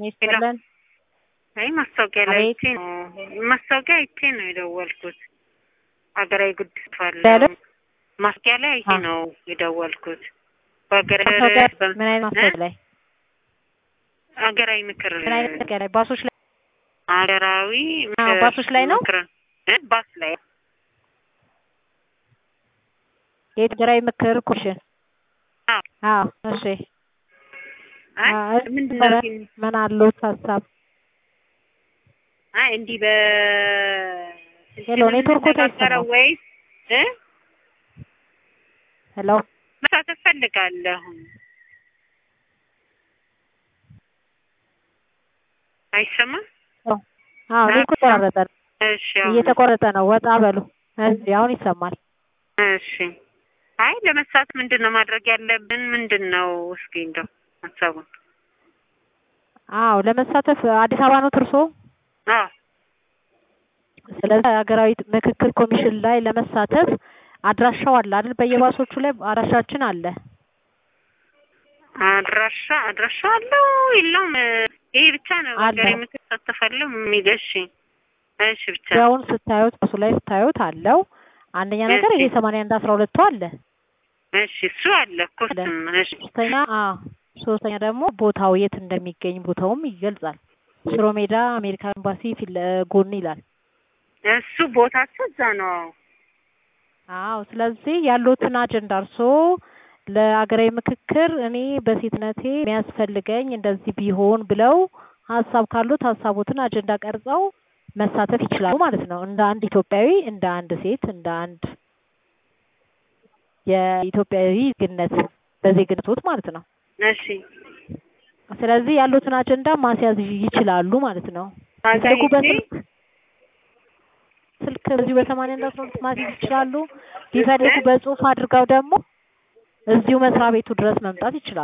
ይስጥልን። አይ ማስታወቂያ ላይ አቤት። አይቼ ነው ማስታወቂያ አይቼ ነው የደወልኩት። ሀገራዊ ጉዳይ ያለ? ባለው ማስታወቂያ ላይ አይቼ አ- ነው የደወልኩት። በሀገር ማስታወቂያ በ- ምን አይነት ማስታወቂያ ላይ ሀገራዊ ምክር ምን አይነት ማስታወቂያ ላይ ባሶች ላይ ሀገራዊ አዎ፣ ምክር ባሶች ላይ ነው? ምክር እ ባስ ላይ የሀገራዊ ምክር ኮሚሽን አዎ። አዎ እሺ አይ አዎ፣ ምንድን ነበረ። ነው ሲል- ምን አሉት ሀሳብ አይ እንዲህ በ ሄሎ፣ ኔትወርኩ የምንነጋገረው አይሰማም። ወይስ እ ሄሎ መሳተፍ ፈልጋለሁ። አይሰማም? አዎ እኔ እኮ ተቆራረጠ ነው። እሺ አሁን እየተቆረጠ ነው ወጣ በሉ እሺ አሁን ይሰማል እሺ። አይ ለመሳት ምንድን ነው ማድረግ ያለብን? ምንድን ነው እስኪ እንደው ሀሳቡን። አዎ ለመሳተፍ አዲስ አበባ ነው ትርሶ አዎ ስለዚህ ሀገራዊ ምክክር ኮሚሽን ላይ ለመሳተፍ አድራሻው አለ አይደል በየባሶቹ ላይ አድራሻችን አለ አድራሻ አድራሻ አለው የለውም? ይሄ ብቻ ነው አለ። ሀገሬ ምክር ሳተፋለሁ የሚል እሺ እሺ ብቻ ያውን ስታዩት ባሱ ላይ ስታዩት አለው አንደኛ ነገር ይሄ እሺ። ሰማንያ አንድ አስራ ሁለቱ አለ እሺ እሱ አለ እኮ አለ። እሱም እሺ ሶስተኛ አዎ ሶስተኛ ደግሞ ቦታው የት እንደሚገኝ ቦታውም ይገልጻል ሽሮ ሜዳ አሜሪካ ኤምባሲ ፊት ለ- ጎን ይላል እሱ ቦታቸው እዛ ነው። አዎ ስለዚህ ያሉትን አጀንዳ እርሶ ለአገራዊ ምክክር እኔ በሴትነቴ የሚያስፈልገኝ እንደዚህ ቢሆን ብለው ሀሳብ ካሉት ሀሳቦትን አጀንዳ ቀርጸው መሳተፍ ይችላሉ ማለት ነው። እንደ አንድ ኢትዮጵያዊ፣ እንደ አንድ ሴት፣ እንደ አንድ የኢትዮጵያዊ ዜግነት በዜግነቶት ማለት ነው። እሺ ስለዚህ ያሉትን አጀንዳ ማስያዝ ይችላሉ ማለት ነው። ቢፈልጉ በስልክ ስልክ በዚሁ በሰማንያ አንድ አስራ ሁለት ማስያዝ ይችላሉ። ቢፈልጉ በጽሁፍ አድርገው ደግሞ እዚሁ መስሪያ ቤቱ ድረስ መምጣት ይችላሉ።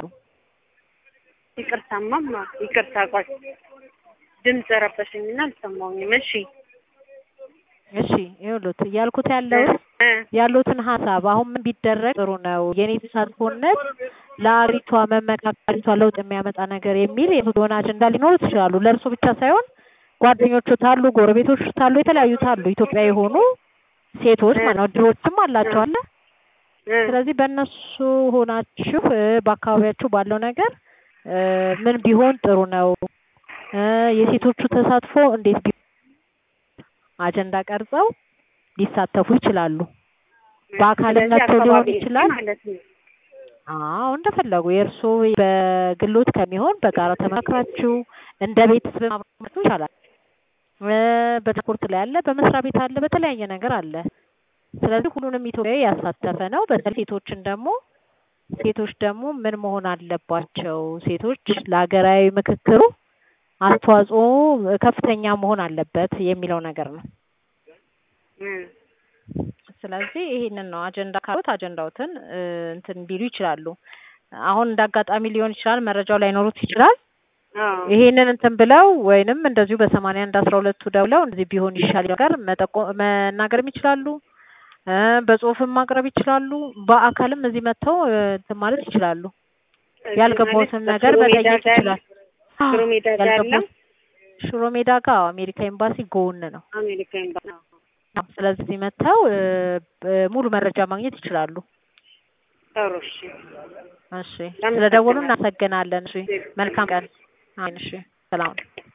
ይቅርታማማ ይቅርታ ቆይ ድምፅ ረበሽኝና አልሰማሁኝም። እሺ እሺ ይኸውልዎት እያልኩት ያለው እ ያሉትን ሀሳብ አሁን ምን ቢደረግ ጥሩ ነው የኔ ተሳትፎነት ለአገሪቷ መመካከሪቷ ለውጥ የሚያመጣ ነገር የሚል የሆነ አጀንዳ ሊኖሩ ይችላሉ። ለእርሱ ብቻ ሳይሆን ጓደኞቹ ታሉ፣ ጎረቤቶች ታሉ፣ የተለያዩ ታሉ ኢትዮጵያ የሆኑ ሴቶች ማለት ነው። ድሮችም አላቸው አለ እ ስለዚህ በእነሱ ሆናችሁ እ በአካባቢያችሁ ባለው ነገር እ ምን ቢሆን ጥሩ ነው እ የሴቶቹ ተሳትፎ እንዴት ቢ አጀንዳ ቀርጸው ሊሳተፉ ይችላሉ። በአካልም ስለዚህ መጥተው ሊሆን አካባቢ ይችላል። ማለት ነው። አዎ እንደፈለጉ የእርሶ በግሎት ከሚሆን በጋራ ተመካክራችሁ እንደ ቤተሰብ አብራችሁ ይቻላል። እ በትራንስፖርት ላይ አለ፣ በመስሪያ ቤት አለ፣ በተለያየ ነገር አለ። ስለዚህ ሁሉንም ኢትዮጵያዊ ያሳተፈ ነው። በተለይ ሴቶችን ደግሞ ሴቶች ደግሞ ምን መሆን አለባቸው? ሴቶች ለሀገራዊ ምክክሩ አስተዋጽኦ ከፍተኛ መሆን አለበት የሚለው ነገር ነው። እ ስለዚህ ይሄንን ነው አጀንዳ ካሉት አጀንዳዎትን እ እንትን ቢሉ ይችላሉ። አሁን እንደ አጋጣሚ ሊሆን ይችላል መረጃው ላይኖሩት ይችላል። አዎ ይሄንን እንትን ብለው ወይንም እንደዚሁ በሰማንያ አንድ አስራ ሁለቱ ደውለው እንደዚህ ቢሆን ይሻል ነገር መጠቆ መናገርም ይችላሉ። እ በጽሁፍም ማቅረብ ይችላሉ። በአካልም እዚህ መጥተው እ እንትን ማለት ይችላሉ። ያልገባውትን ማለት ነገር በሽሮ ሜዳ መጠየቅ ጋር- ይችላል። ሽሮ ሜዳ ጋር ያለው ያልገባው ሽሮ ሜዳ ጋር አሜሪካ ኤምባሲ ጎን ነው። አሜሪካ ኤምባሲ ነው። ስለዚህ እዚህ መጥተው እ ብ- ሙሉ መረጃ ማግኘት ይችላሉ። ጥሩ እሺ። እሺ ስለደወሉ እናመሰግናለን። እሺ መልካም ቀን። አሜን። እሺ ሰላም